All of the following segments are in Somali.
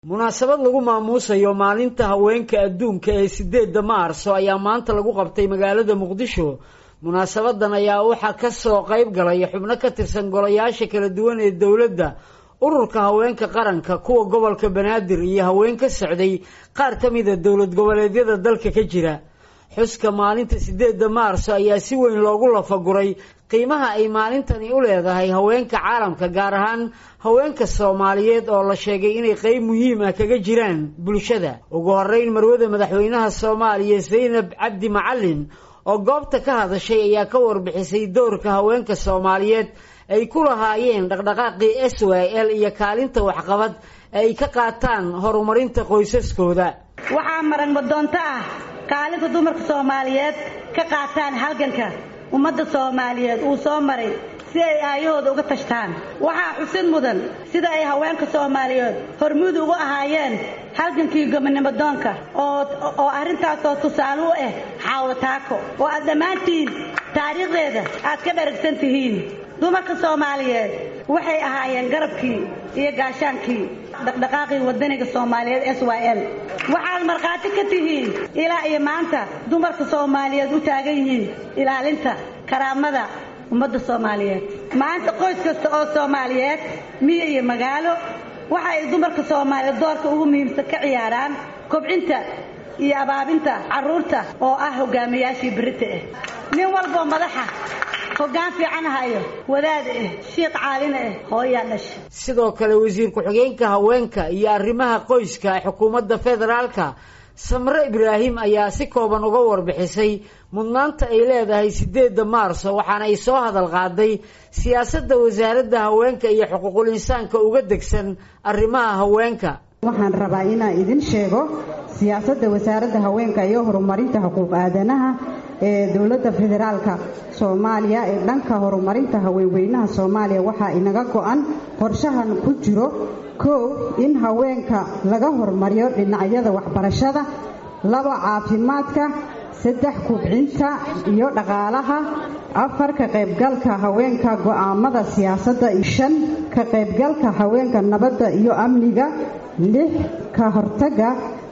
munaasabad lagu maamuusayo maalinta haweenka adduunka ee sideedda maarso ayaa maanta lagu qabtay magaalada muqdisho munaasabadan ayaa waxaa kasoo qayb galay xubno ka tirsan golayaasha kala duwan ee dowladda ururka haweenka qaranka kuwa gobolka banaadir iyo haween ka socday qaar ka mida dowlad goboleedyada dalka ka jira xuska maalinta sideedda maarso ayaa si weyn loogu lafaguray qiimaha ay maalintani u leedahay haweenka caalamka gaar ahaan haweenka soomaaliyeed oo la sheegay inay qeyb muhiim ah kaga jiraan bulshada ugu horeyn marwada madaxweynaha soomaaliya zaynab cabdi macalin oo goobta ka hadashay ayaa ka warbixisay doorka haweenka soomaaliyeed ay ku lahaayeen dhaqdhaqaaqii s y l iyo kaalinta waxqabad ay ka qaataan horumarinta qoysaskooda waxaa marag madoonto ah kaalinta dumarka soomaaliyeed ka qaataan halganka ummadda soomaaliyeed uu soo maray si ay aayahooda uga tashtaan waxaa xusid mudan sida ay haweenka soomaaliyeed hormuud ugu ahaayeen halgankii gobonimodoonka oo arrintaasoo tusaale u ah xaawlo taako oo aad dhammaantiin taariikhdeeda aad ka dharagsan tihiin dumarka soomaaliyeed waxay ahaayeen garabkii iyo gaashaankii dhaqdhaqaaqii wadaniga soomaaliyeed s y l waxaad markhaati ka tihiin ilaa iyo maanta dumarka soomaaliyeed u taagan yihiin ilaalinta karaamada ummadda soomaaliyeed maanta qoys kasta oo soomaaliyeed miyo iyo magaalo waxa ay dumarka soomaaliyeed doorka ugu muhiimsan ka ciyaaraan kobcinta iyo abaabinta carruurta oo ah hogaamiyaashii berita ah nin walboo madaxa hoggaan fiican hayo wadaad ah shiiq caalina ah hooyaa dhasha sidoo kale wasiir ku-xigeenka haweenka iyo arrimaha qoyska ee xukuumadda federaalka samre ibraahim ayaa si kooban uga warbixisay mudnaanta ay leedahay sideedda maarso waxaana ay soo hadal qaaday siyaasadda wasaaradda haweenka iyo xuquuqul insaanka uga degsan arrimaha haweenka waxaan rabaa inaan idin sheego siyaasadda wasaaradda haweenka iyo horumarinta xuquuq aadanaha ee dowladda federaalka soomaaliya ee dhanka horumarinta haweenweynaha soomaaliya waxaa inaga go-an qorshahan ku jiro kow in haweenka laga horumariyo dhinacyada waxbarashada laba caafimaadka saddex kubcinta iyo dhaqaalaha afar ka qaybgalka haweenka go'aamada siyaasadda shan ka qaybgalka haweenka nabadda iyo amniga lix ka hortaga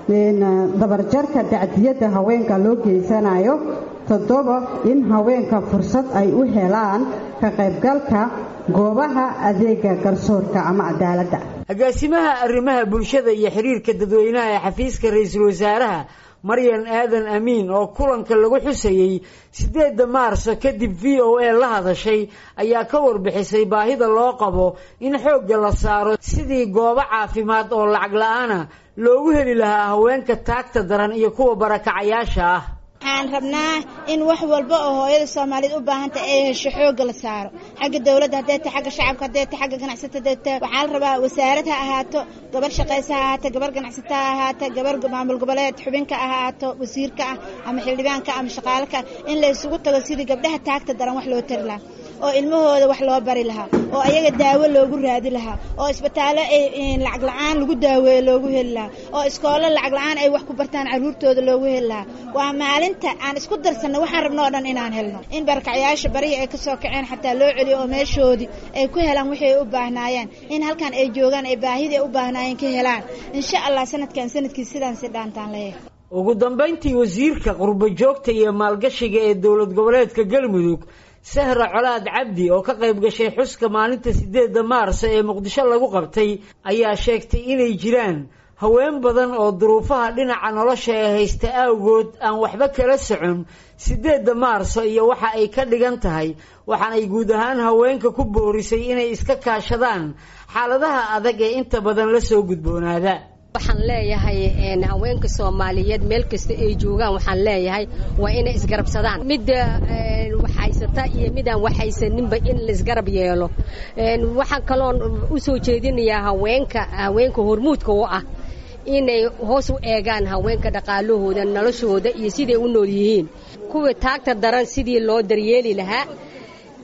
dabarjarka dacdiyadda haweenka loo geysanayo toddoba in haweenka fursad ay u helaan ka qaybgalka goobaha adeega garsoorka ama cadaaladda agaasimaha arrimaha bulshada iyo xiriirka dadweynaha ee xafiiska ra-iisul wasaaraha maryan aadan amiin oo kulanka lagu xusayey sideedda maarso kadib v o a la hadashay ayaa ka warbixisay baahida loo qabo in xoogga la saaro sidii goobo caafimaad oo lacag la-aana loogu heli lahaa haweenka taagta daran iyo kuwa barakacayaasha ah waxaan rabnaa in wax walba oo hooyada soomaaliyeed u baahanta ay hesho xooga la saaro xagga dowladda hadday ta xagga shacabka hadday ta xagga ganacsata hadday ta waxaa la rabaa wasaarad ha ahaato gabar shaqaysa ha ahaato gabar ganacsata ha ahaato gabar maamul goboleed xubinka ha ahaato wasiirka ah ama xildhibaanka ama shaqaalaka in la isugu tago sidii gabdhaha taagta daran wax loo tari lahaa oo ilmahooda wax loo bari lahaa oo ayaga daawo loogu raadi lahaa oo isbitaallo lacag la-aan lagu daaweeyo loogu heli lahaa oo iskoolo lacag la-aan ay wax ku bartaan carruurtooda loogu heli lahaa waa maalinta aan isku darsanno waxaan rabno oo dhan inaan helno in barakacyaasha barihi ay kasoo kaceen xataa loo celiyo oo meeshoodii ay ku helaan wixii ay u baahnaayeen in halkan ay joogaan ay baahidii ay u baahnaayeen ka helaan insha allah sanadkan sanadkii sidaan si dhaantaan leeyahay ugu dambayntii wasiirka qurbo joogta iyo maalgashiga ee dowlad goboleedka galmudug sahra colaad cabdi oo ka qayb gashay xuska maalinta sideedda maarso ee muqdisho lagu qabtay ayaa sheegtay inay jiraan haween badan oo duruufaha dhinaca nolosha ee haysta awgood aan waxba kala socon sideedda maarso iyo waxa ay ka dhigan tahay waxaanay guud ahaan haweenka ku boorisay inay iska kaashadaan xaaladaha adag ee inta badan la soo gudboonaada waxaan leeyahay haweenka soomaaliyeed meel kasta ay joogaan waxaan leeyahay waa inay isgarabsadaan midda waxhaysata iyo midaan waxhaysaninba in laisgarab yeelo waxaan kaloon u soo jeedinayaa haweenka haweenka hormuudka u ah inay hoos u eegaan haweenka dhaqaalahooda noloshooda iyo siday u nool yihiin kuwa taagta daran sidii loo daryeeli lahaa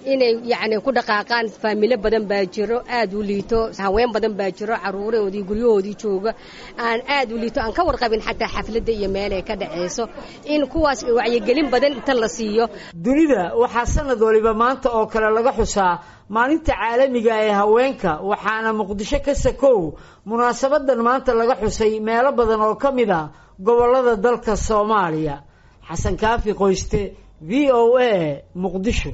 inay yacni ku dhaqaaqaan faamilo badan baa jiro aad u liito haween badan baa jiro caruurahoodii guryahoodii jooga aan aad u liito aan ka warqabin xataa xafladda iyo meelay ka dhaceyso in kuwaas wacyigelin badan inta la siiyo dunida waxaa sanad waliba maanta oo kale laga xusaa maalinta caalamiga ee haweenka waxaana muqdisho ka sakow munaasabadan maanta laga xusay meelo badan oo ka mid a gobollada dalka soomaaliya xasan kaafi qoyste v o a muqdisho